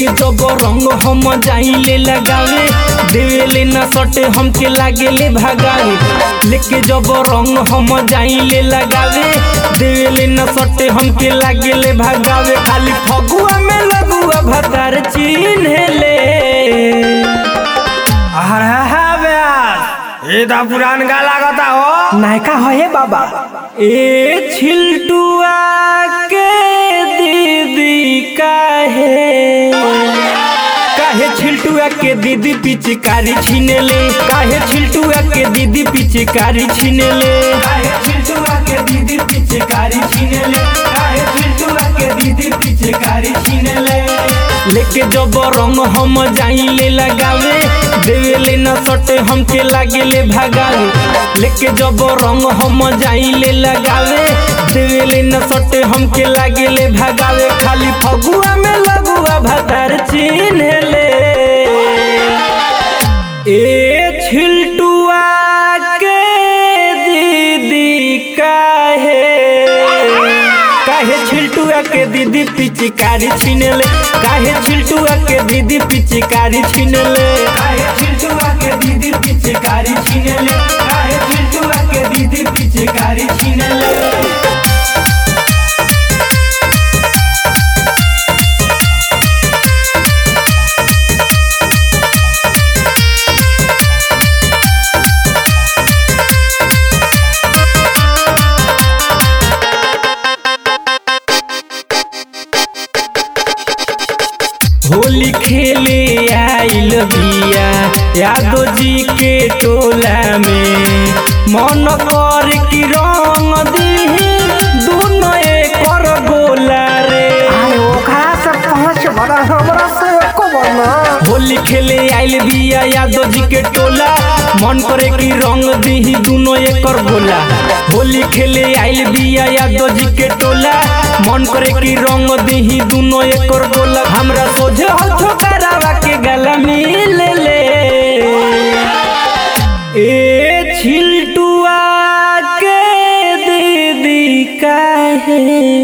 जब रंग हम जाइले लगावे देवेले न सटे हमके लागेले भगावे लेके जब रंग हम जाइले लगावे देवेले न सटे हमके लागेले भगावे खाली फगुआ में लगुआ भतार चिन्हेले अरे हा व्यास ये तो पुरान गा लागता हो नायका है बाबा ए छिलटुआ के दीदी काहे काहे छिलटुआ के दीदी पिचकारी छीनेले काहे छिलटुआ के दीदी पिचकारी छीनेले काहे छिलटुआ के दीदी पिचकारी छीनेले काहे छिलटुआ के दीदी पिचकारी छीनेले लेके जब रंग हम जाइले लगावे देवेले न सटे हमके लागेले भगावे लेके जब रंग हम जाइले लगावे देवेले न सटे हमके लागेले भगावे खाली फगुआ में लगुआ भतार चिन्हले ए छिलटुआ के दीदी काहे काहे छिलटुआ के दीदी पिचकारी छीनले काहे छिलटुआ के दीदी पिचकारी छीनले काहे छिलटुआ के दीदी पिचकारी छीनले काहे छिलटुआ के दीदी पिचकारी छीनले होली खेले आइल बिया यादव जी के टोला में मन कर की रंग दीही दोनों एकर गोला रे आए ओकरा से पांच बड़ा हमरा से एको बना होली खेले आइल बिया यादव जी के टोला मन करे की रंग दीही दोनों एकर गोला होली खेले आइल बिया यादव जी के टोला मन करे की रंग दीही दोनों एकर गोला हमरा सोझे हाथ करावा के गला मिल ले ए छिलटुआ के दीदी काहे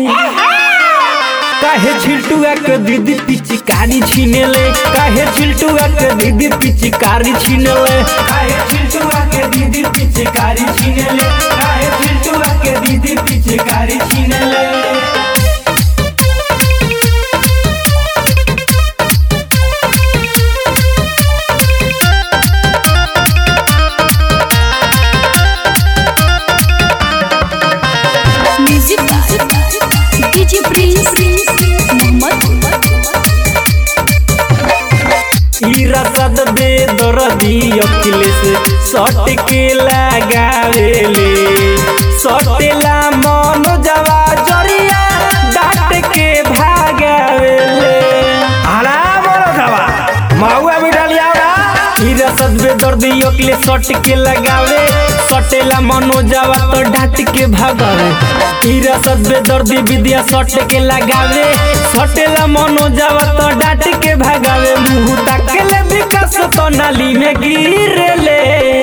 काहे छिलटुआ के दीदी पिचकारी छीनेले काहे छिलटुआ के दीदी पिचकारी छीनेले काहे छिलटुआ के दीदी पिचकारी छीनेले काहे छिलटुआ के दीदी पिचकारी छीनेले music by DJ Prince Mohammad ई रसद दे दरदी अखिलेश सट के लगावेले सटेला मन जवा जरिया डाट के भागावेले हला बोलो सवा महुआ मिठा लिया ई रसद बे दर्दी अखिलेश सट के लगावे सटेला मनो जवा तो डाट के भागावे ई रसद बे दर्दी विद्या सट के लगावे सटेला मनो जवा तो डाट के भागावे मुंह ताकेले विकास तो नाली में गिरेले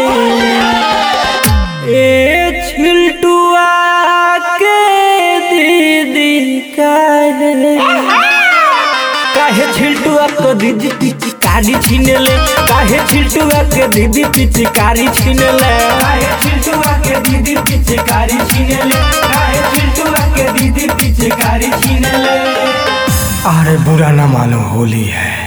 ए छिलटुआ के दीदी काहे काहे छिलटुआ के दीदी पिचकारी छीनेले काहे छिलटुआ के दीदी पिचकारी छीनेले काहे छिलटुआ के दीदी पिचकारी छीनेले काहे छिलटुआ के दीदी पिचकारी छीनेले अरे बुरा ना मानो होली है